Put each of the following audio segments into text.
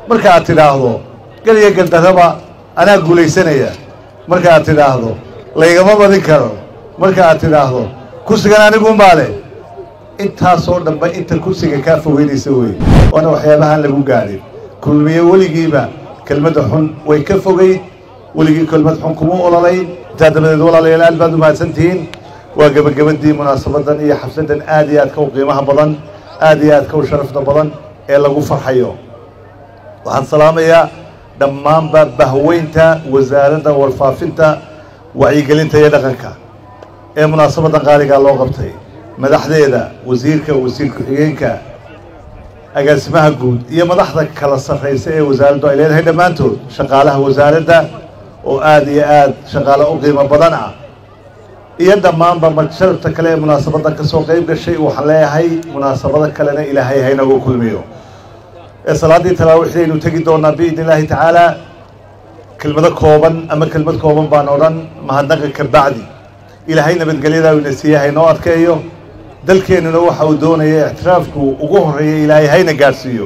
marka aad tidhaahdo geliya galdarraba anaa guulaysanaya marka aad tidhaahdo laygama badin karo marka aad tidhaahdo kursigan aniguunbaa leh intaasoo dhanba inta kursiga kaa fogeynaysa wey waana waxyaabahaan lagu gaadhin kulmiye weligiiba kelmadda xun way ka fogeyd weligii kelmad xun kuma ololayn intaa dabadeed walaalayaal aad baad u mahadsantihiin waa gebagabadii munaasabadan iyo xafladan aad iyo aadka u qiimaha badan aad iyo aadka u sharafta badan ee lagu farxayo waxaan salaamayaa dhammaanba bahweynta wasaaradda warfaafinta wacyigelinta iyo dhaqanka ee munaasabadan qaaligaa loo qabtay madaxdeeda wasiirka wasiir ku-xigeenka agaasimaha guud iyo madaxda kala sarraysa ee wasaaraddu ay leedahay dhammaantood shaqaalaha wasaaradda oo aad iyo aad shaqaale u qiimo badan ah iyo dhammaanba marsharafta kale ee munaasabadan ka soo qayb gashay waxaan leeyahay munaasabado kalena ilaahay haynagu kulmiyo ee salaaddii talaawiixdaynu tegi doonaa biidni illaahi tacaalaa kelmado kooban ama kelmad kooban baan odhan mahadnaqa ka bacdi ilaahay nabadgelyadaa ina siiya haynoo adkeeyo dalkeennuna waxa uu doonaya ictiraafku ugu horreeya ilaahay hayna gaadhsiiyo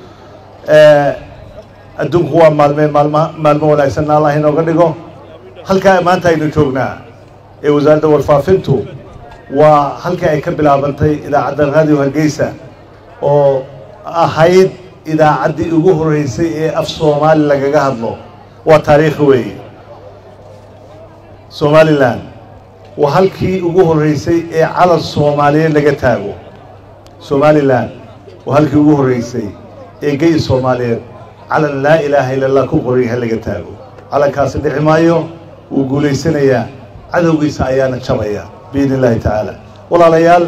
adduunku waa maalmeen maalma maalmo wanaagsanna allah inooga dhigo halkaa maanta aynu joognaa ee wasaaradda warfaafintu waa halkii ay ka bilaabantay idaacadda raadiyo hargeysa oo ahayd idaacaddii ugu horreysay ee af soomaali lagaga hadlo waa taariikhi weeye somalilan waa halkii ugu horreysay ee calan soomaaliyeed laga taago somalilan waa halkii ugu horreysay ee gey soomaaliyeed calan laa ilaaha illa allah ku qoryaha laga taago calankaasi dhici maayo wuu guulaysanayaa cadowgiisa ayaana jabaya biidni illaahi tacaala walaalayaal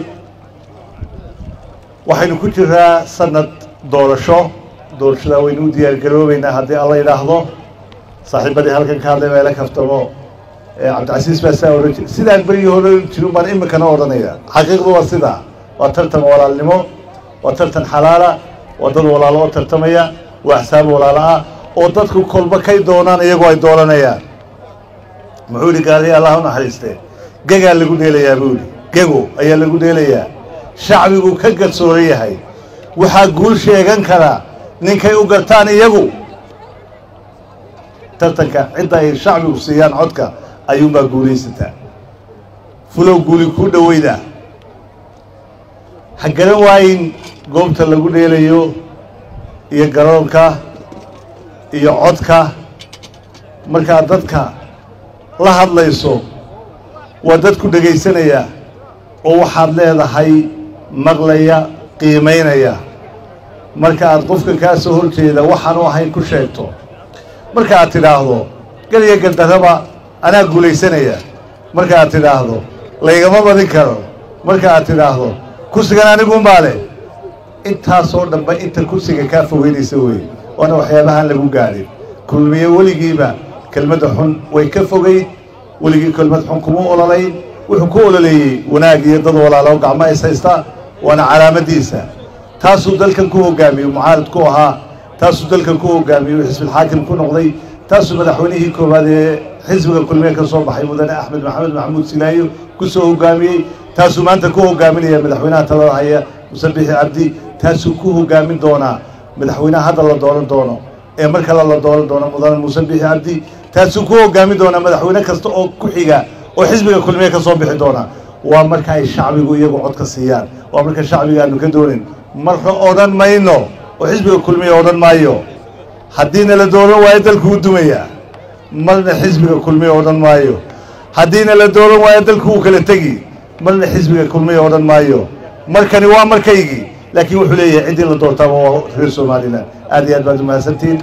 waxaynu ku jiraa sanad doorasho doorashadaa waynu u diyaargaroobeynaa haddii alla yidhaahdo saaxiibadii halkan ka hadlay meelo kaftamo cabdicasiis baa saa odhan jir sidaan berigii hore jirin baan iminkana odhanaya xaqiiqdu waa sidaa waa tartan walaalnimo waa tartan xalaala waa dad walaalo oo tartamaya waa axsaab walaalo ah oo dadku kolba kay doonaan iyagoo ay dooranayaan muxuu yihi gaariya allah u naxariiste gegaa lagu dheelayaa buu yihi gego ayaa lagu dheelayaa shacbigu ka garsooran yahay waxaa guul sheegan karaa ninkay u gartaan iyagu tartanka cidda ay shacbigu siiyaan codka ayuunbaa guulaysataa fulow guuli kuu dhoweyda ha garan waayin goobta lagu dheelayo iyo garoonka iyo codka markaad dadka la hadlayso waa dadku dhegaysanaya oo waxaad leedahay maqlaya qiimaynaya marka aad qofka kaa soo horjeeda waxaanu ahayn ku sheegto marka aad tidhaahdo geliya galdarraba anaa guulaysanaya marka aad tidhaahdo laygama badin karo marka aad tidhaahdo kursigan aniguunbaa leh intaasoo dhanba inta kursiga kaa fogeynaysa wey waana waxyaabahaan lagu gaadhin kulmiye weligiiba kelmadda xun way ka fogeyd weligii kelmad xun kuma ololayn wuxuu ku ololeeyey wanaag iyo dad walaalo gacmo is haysta waana calaamadiisa taasuu dalkan ku hogaamiyey mucaarid ku ahaa taasuu dalkan ku hogaamiyey uu xisbilxaakim ku noqday taasuu madaxweynihii koowaad ee xisbiga kulmiye ka soo baxay mudane axmed maxamed maxamuud silaayo ku soo hogaamiyey taasuu maanta ku hogaaminaya madaxweynaha talada haya musabixi cabdi taasuu ku hogaamin doonaa madaxweynaha hadda la dooran doono ee mar kale la dooran doono mudane musabixi cabdi taasuu ku hogaamin doonaa madaxweyne kasta oo ku xiga oo xisbiga kulmiye ka soo bixi doona waa marka ay shacbigu iyagu codka siiyaan waa marka shacbiga aanu ka doonin marka odhan mayno oo xisbiga kulmiye odhan maayo haddiina la dooran waayo dalku u dumaya marna xisbiga kulmiye odhan maayo haddiina la dooran waayo dalku uu kala tegi marna xisbiga kulmiye odhan maayo markani waa markaygii laakiin wuxuu leeyahay ciddii la doortaaba waa reer somalilan aad iyo aad baad umahadsantihiin